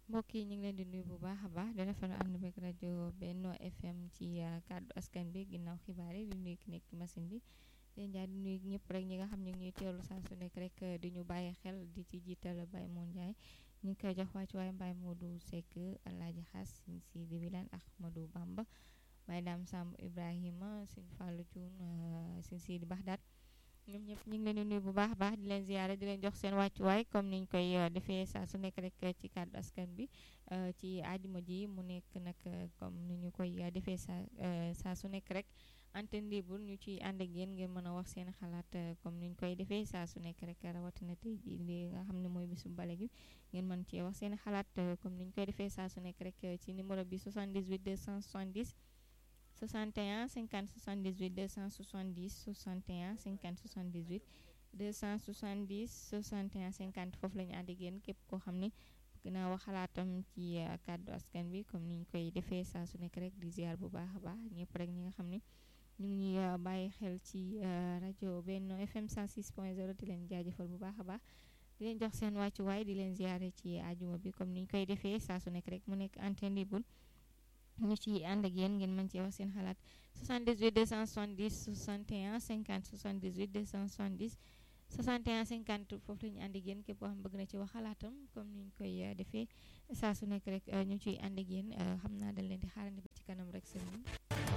mbokk yi ñu ngi leen di nuyu bu baax a baax di rafetlu ànd beeg rajo Benno FM ci kàddu askan bi ginnaaw xibaar yi di nuyu ki nekk machine bi leen jaar di nuyu ñëpp rek ñi nga xam ne ñuy teewlu saa su nekk rek di ñu bàyyi xel di ci jiital Baye Moon Ndiaye ñu ngi koy jox wàcc waaye Baye Modou Seck Alaaji Xaas Sëñ Sidi Wilane Ahmadou Bamba Baye Dame Samb Ibrahima Sëñ Fallou Thioune Sëñ Sidi Baxdaat ñoom ñëpp ñu ngi leen di nuyu bu baax a baax di leen ziyaare di leen jox seen wàccuwaay comme niñ koy defee saa su nekk rek ci kàddu askan bi ci àjjuma ji mu nekk nag comme ni ñu koy defee saa saa su nekk rek antenne libre ñu ciy ànd ak yéen ngeen mën a wax seen xalaat comme niñ koy defee saa su nekk rek rawatina tey jii li nga xam ne mooy bisu bale gi ngeen mën cee wax seen xalaat comme niñ koy defee saa su nekk rek ci numéro bi 78 270 61 50 78 270 61 50 78 270 61 50 foofu la ñu ànd ak yéen képp koo xam ne bëgg naa wax xalaatam ci kàddu askan bi comme ni ñu koy defee saa su nekk rek di ziar bu baax a baax ñëpp rek ñi nga xam ne ñu ngi ñuy bàyyi xel ci rajo Benno FM 106.0 di leen jaajëfal bu baax a baax di leen jox seen wàccuwaay di leen ziare ci àjjuma bi comme ni ñu koy defee saa su nekk rek mu nekk antenne libre ñu ci ànd ak yéen ngeen mën cee wax seen xalaat 78 270 61 50 78 270 61 50 foofu la ñu ànd ak yéen képp koo xam bëgg na ci wax xalaatam comme ni ñu koy defee saa su nekk rek ñu ciy ànd ak yéen xam naa dañ leen di xaarandi ba ci kanam rek seen